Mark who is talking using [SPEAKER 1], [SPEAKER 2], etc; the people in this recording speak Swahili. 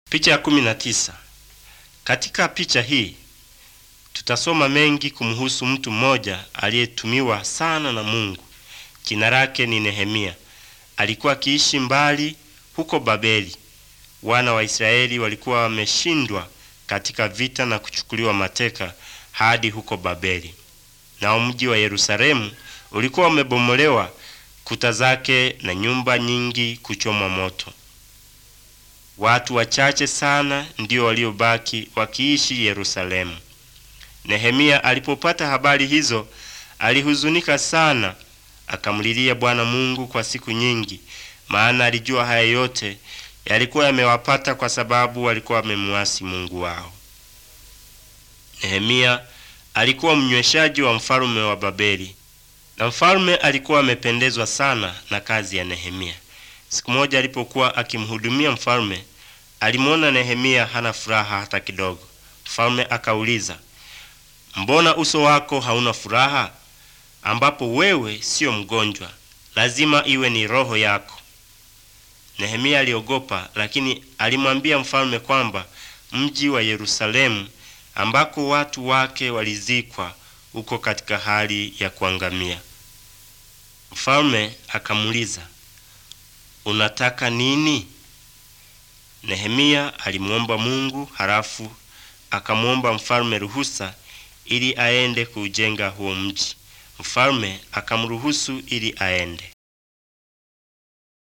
[SPEAKER 1] Picha ya kumi na tisa. Katika picha hii tutasoma mengi kumhusu mtu mmoja aliyetumiwa sana na Mungu. Jina lake ni Nehemia. Alikuwa akiishi mbali huko Babeli. Wana wa Israeli walikuwa wameshindwa katika vita na kuchukuliwa mateka hadi huko Babeli. Nao mji wa Yerusalemu ulikuwa umebomolewa, kuta zake na nyumba nyingi kuchomwa moto. Watu wachache sana ndio waliobaki wakiishi Yerusalemu. Nehemia alipopata habari hizo alihuzunika sana, akamlilia Bwana Mungu kwa siku nyingi, maana alijua haya yote yalikuwa yamewapata kwa sababu walikuwa wamemwasi Mungu wao. Nehemia alikuwa mnyweshaji wa mfalume wa Babeli, na mfalume alikuwa amependezwa sana na kazi ya Nehemia. Siku moja alipokuwa akimhudumia mfalme, alimwona Nehemia hana furaha hata kidogo. Mfalme akauliza, mbona uso wako hauna furaha, ambapo wewe siyo mgonjwa? Lazima iwe ni roho yako. Nehemia aliogopa, lakini alimwambia mfalme kwamba mji wa Yerusalemu ambako watu wake walizikwa uko katika hali ya kuangamia. Mfalme akamuuliza, unataka nini? Nehemia alimwomba Mungu, halafu akamwomba mfalme ruhusa ili aende kuujenga huo mji. Mfalme akamruhusu ili aende.